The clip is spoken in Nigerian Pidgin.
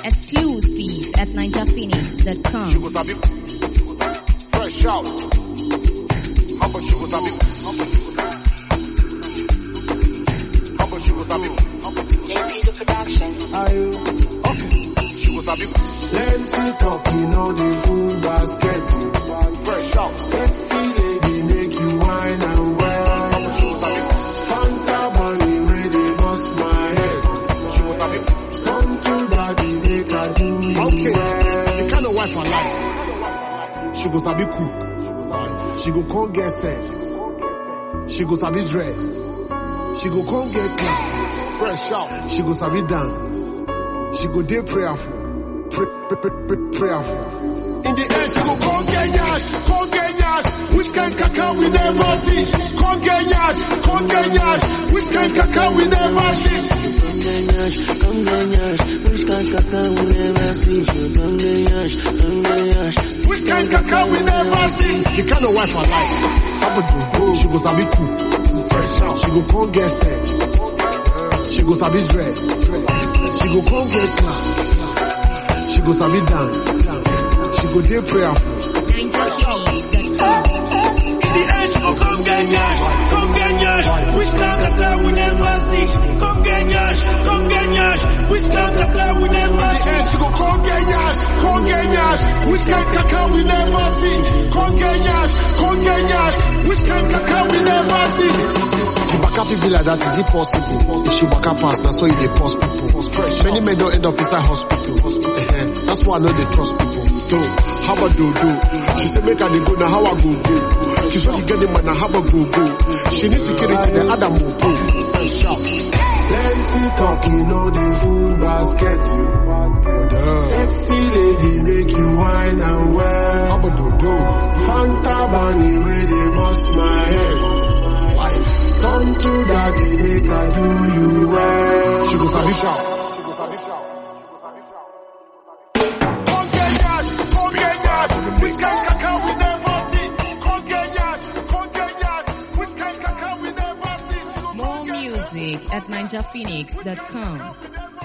Exclusive at She ninjaphoenix.com. was a big fresh out. How about she was a big How about she was a big JP the production. She was a big Plenty talking on the full basket. fresh out. Sexy lady make you wine and well. She was a big Fanta bunny where they bust my head. She was a big Come to daddy make I do you Okay. well. The kind of wife I like. She go sabi cook. She go come get sex. She go sabi dress. She go come get class. Fresh out. She go sabi dance. She go dey prayerful. Pray, pray, pray, pray, prayerful. In the end, she go come get yash, come get yash. Which kind cacao we never see? Come get yash, come get yash. Which kind cacao we never see? Which kind cacao we never see? The kind of wife I like. Have a do. She go sabi cook. Fresh out. She go come get sex. She go sabi dress. She go come get class. She go sabi dance. She go dey prayerful. ninjaphoenix.com. In the end, she go come get yash, come get yash. Which kind of girl we never see? Come get yash, come get yash. Which kind of girl we never see? And she go come get yash, come get yash. Which kind cacao we never see? Come get yash, come get yash. Which kind cacao we never see? The waka people like that, is it possible? If she waka pass, that's why you dey pause people. Many men don't end up inside hospital. Eh-eh. That's why I know they trust people. Do, how about do do? She say make her dey go, now how I go go? She say you get the man, now how I go go? She need security, the other will go. Plenty talking on the full basket. Sexy lady make you wine and well. How about do do? Fanta bunny where they bust my head. Come to daddy, make I do you well. She go sabi shout. Come get yash, come get yash. Which kind cacao we never see? Come get yash, come get yash. Which kind cacao we never see? She go More music at ninjaphoenix.com. never